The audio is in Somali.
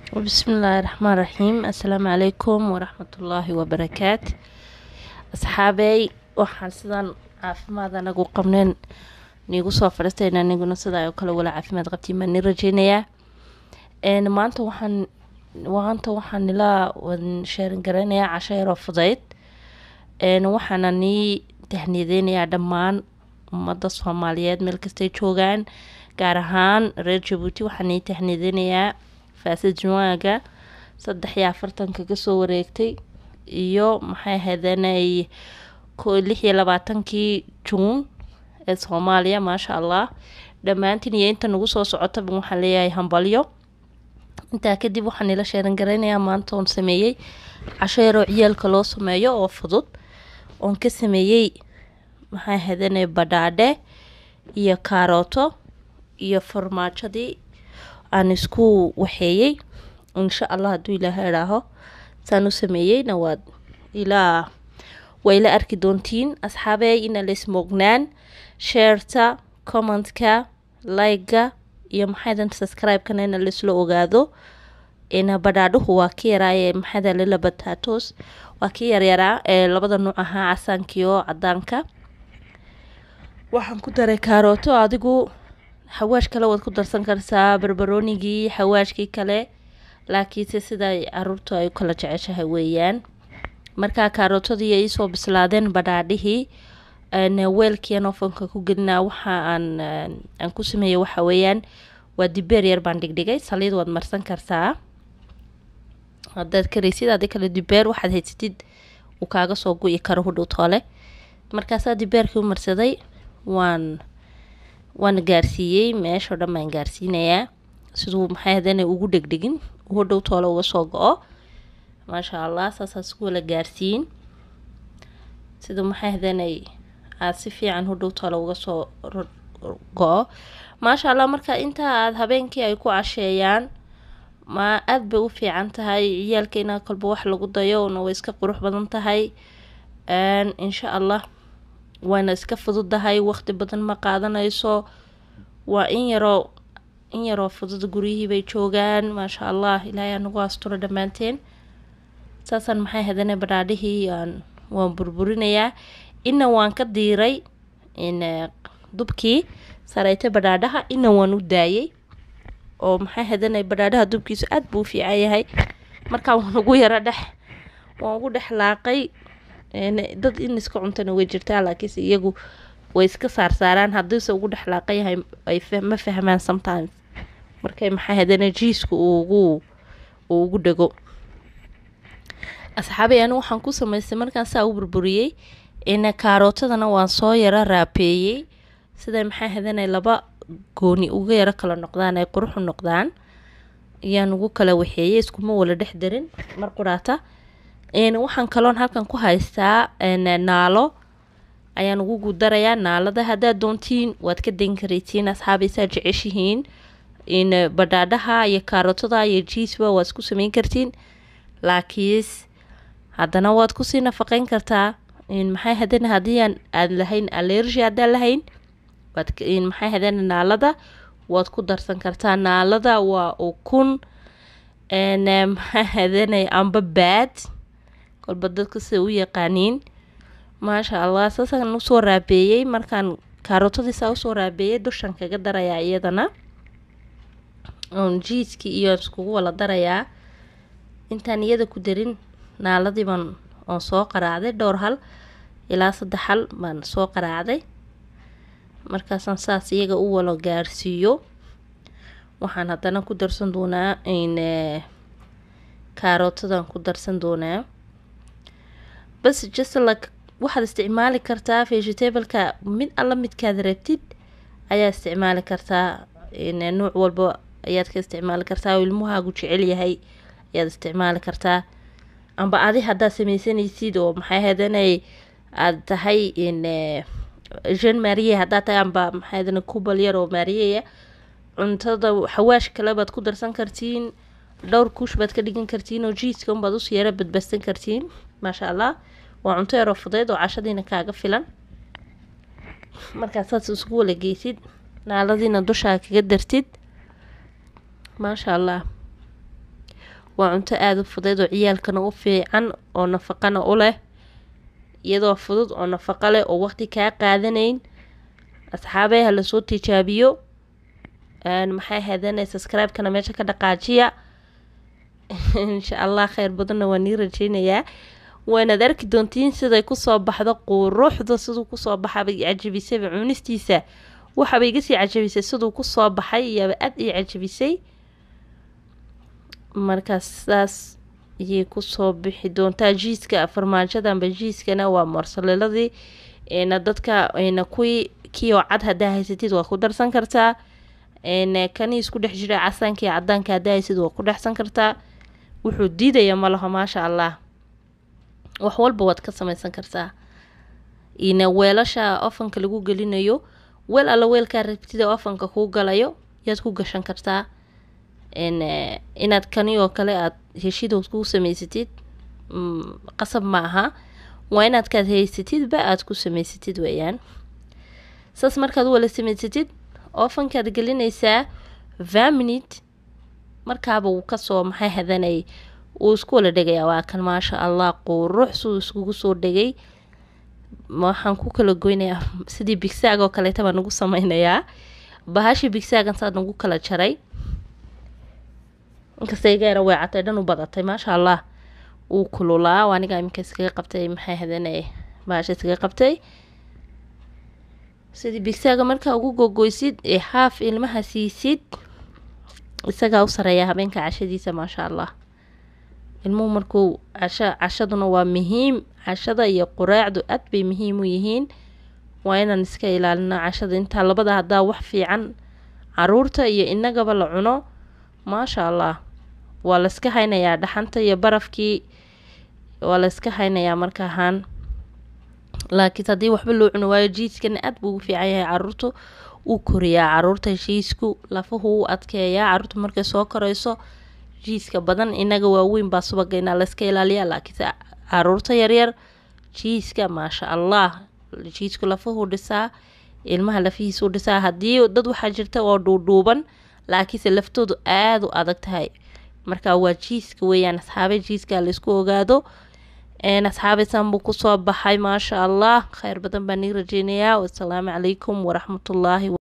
bismillaahi raxmaan raxiim assalaamu calaykum waraxmatullaahi wabarakaat asxaabey waxaan sidaan caafimaad anagu qabneen niigu soo fadhiistayna aniguna sidaa oo kale wala caafimaad qabtiin baan ni rajeynayaa maanta waxaan maanta waxaan nila sheerin garaynayaa casho yaroo fudayd waxaana nii tahniyadeynayaa dhammaan ummadda soomaaliyeed meel kastay joogaan gaar ahaan reer jabuuti waxaan nii tahniyadeynayaa faasad junwaaga saddex iyo afartanka kasoo wareegtay iyo maxay ahaydeenay lix iyo labaatankii juun ee soomaaliya maasha allah dhammaantiin iyo inta nagu soo socotaba waxaan leeyahay hambalyo intaa kadib waxaan nila sheeran garaynayaa maanta oon sameeyey casho yaroo ciyaalka loo sameeyo oo fudud oon ka sameeyey maxay ahaydeenay badhaadhe iyo kaarooto iyo farmaajadii aan isku waxeeyey insha allah hadduu ilaaha idhaaho saan u sameeyeyna waad ilaa waa ila arki doontiin asxaabey ina laismoognaan sheerta commentka like-ga iyo maxaydan subscribe-kana ina laisla ogaado ina badhaadhuhu waa ka yaraaye maxayda lila bataatos waa ka yaryaraa ee labada nuuc ahaa casaankiyo cadaanka waxaan ku daray kaarooto adigu xawaash kale waad ku darsan kartaa barbaroonigii xawaashkii kale laakiinse sida caruurtu ay u kala jeceshahay weeyaan markaa kaarootadii ay soo bislaadeen badhaadhihii weelkiian ofanka ku gelinaa waxa aan aan ku sameeyey waxa weeyaan waa dibeer yar baan dhigdhigay saliid waad marsan kartaa haddaad karaysid adi kale dibeer waxaad haysatid uu kaaga soo gu-i karo hudhow toole markaasaa dibeerkii u marsaday waan waana gaarsiiyey meeshao dhan baan gaarsiinayaa siduu maxay hadana ugu dhegdhegin hodhow toole uga soo go-o maasha allah saasaas ku wala gaarsiin siduu maxay hadanay aada si fiican hodhow toole uga soo go-o maasha allah marka intaa aada habeenkii ay ku casheeyaan ma aada bay u fiican tahay ciyaalka inaa kolba wax lagu dayo una way iska qurux badan tahay insha allah waana iska fududahay waqti badan ma qaadanayso waa in yaroo in yaroo fudud guryihii bay joogaan maasha allah ilaahay anagu asturo dhammaanteen saasaan maxay hadane badhaadhihii aan waan burburinayaa ina waan ka diiray dubkii sareyta badhaadhaha ina waan u daayay oo maxay hadana badhaadhaha dubkiisu aada buu u fiican yahay markaa waan ugu yaro dhex waan ugu dhex laaqay dad in iska cuntana way jirtaa laakiinse iyagu way iska saarsaaraan haddiise ugu dhexlaaqa yahay ay ma fahmaan sometimes markay maxay hadana jiisku ugu uu ugu dhego asxaabay anigu waxaan ku samaystay markaan saa u burburiyey ina kaarootadana waan soo yaro raapeeyey siday maxay hadana laba gooni uga yaro kala noqdaan ay quruxu noqdaan ayaan ugu kala waxeeyey iskuma wala dhex darin mar quraata waxaan kaloon halkan ku haystaa naalo ayaan ugu gudarayaa naalada haddaad doontiin waad ka dayn karaytiin asxaabaysaa jeceshihiin in badhaadhaha iyo kaarotada iyo jiisba waad isku sameyn kartiin laakiis haddana waad kusii nafaqeyn kartaa maxay hadana haddii aan aad lahayn allergy haddaan lahayn waad maxay hadana naalada waad ku darsan kartaa naalada waa ukun maxay hadanay amba baad kolba dadka sida u yaqaaniin maasha allah saasaan usoo raabeeyey markaan kaarootadiisaa usoo raabeeyey dushan kaga darayaa iyadana oon jiiskii iyo iskugu wala darayaa intaan iyada ku darin naaladiibaan oon soo qaraacday dhowr hal ilaa saddex hal baan soo qaraacday markaasaan saas iyaga u walo gaarsiiyo waxaan haddana ku darsan doonaa in kaarootadan ku darsan doonaa bas jaslak waxaad isticmaali kartaa vegetableka mid alla midkaad rabtid ayaa isticmaali kartaa nuuc walba ayaad ka isticmaali kartaa oo ilmuhaagu jecel yahay ayaad isticmaali kartaa amba adi haddaad sameysanaysid oo maxay hadanay aada tahay in jean marie haddaad tahay amba maxay hadana kubal yar oo maariyaya cuntada xawaash kale baad ku darsan kartiin dhowr kuush baad ka dhigan kartiin oo jiiska unbaad us yaro badbadsan kartiin maasha allah waa cunto yaroo fudeyd oo cashadiina kaaga filan markaad saas isku wala geysid naaladiina dushaa kaga dartid maasha allah waa cunto aada u fudeed oo ciyaalkana u fiican oo nafaqana u leh iyadoo fudud oo nafaqo leh oo waqti kaa qaadanayn asxaabey ha lasoo tijaabiyo maxay haydana subscribe-kana meesha ka dhaqaajiya insha allah kheyr badanna waa nii rajeynayaa waanaad arki doontiin siday kusoo baxdo quruxda siduu kusoo baxabay cajabisayba cunistiisa waxaaba iga sii cajabisay siduu kusoo baxay iyaaba aada ii cajabisay markaas saas ayay kusoo bixi doontaa jiiska farmaajadanba jiiskana waa morsaleladii na dadka na kuwii kioo cad haddaa haysatid waa ku darsan kartaa kanii isku dhex jira casaanka iyo cadaanka haddaa haysid waa ku dhexsan kartaa wuxuu diidaya ma laho maasha allah wax walba waad ka sameysan kartaa ina weelasha ofanka lagu gelinayo weel alla weelkaa rabtida ofanka kuu galayo yaad ku gashan kartaa inaad kani oo kale aad heshidood kuu sameysatid qasab ma aha waa inaad kaad haysatidba aada ku sameysatid weeyaan saas markaad u wala sameysatid ofankaad gelinaysaa vaminit markaaba uu kasoo maxay hadanay uu isku wala dhegaya waa kan maasha allah qurux siduu iskugu soo dhegay waxaan ku kala goynayaa sidii bigsaag oo kaleeta baan nagu sameynayaa bahashii bigsaagan saa nagu kala jaray inkasta igaara weecatay dhan u badatay maasha allah uu kululaa waa aniga iminka iskaga qabtay maxay hadanay bahasha iskaga qabtay sidii bigsaaga markaa ugu gogoysid ee haaf ilmaha siisid isagaa u sareeya habeenka cashadiisa maasha allah ilmuhu markuu casho cashaduna waa muhiim cashada iyo quraacdu aad bay muhiim u yihiin waa inaan iska ilaalino cashada intaa labada haddaa wax fiican caruurta iyo inagaba la cuno maasha allah waa layska haynayaa dhaxanta iyo barafkii waa layska haynayaa marka ahaan laakiin haddii waxba loo cuno waayo jiiskana aad buu ugu fiican yahay caruurta uu koriyaa caruurta heshiisku lafuhu u adkeeyaa caruurta markay soo koreyso jiiska badan inaga waaweyn baa subagaynaa layska ilaaliyaa laakiinse caruurta yaryar jiiska maasha allah jiisku lafuhu dhisaa ilmaha lafihiisuu dhisaa haddii dad waxaa jirta oo dhuudhuuban laakiinse laftoodu aada u adag tahay marka waa jiiska weeyaan asxaabe jiiska laysku ogaado asxaabe san buu kusoo baxay maasha allah kheyr badan baa nii rajeynayaa wasalaamu calaykum waraxmatullaahi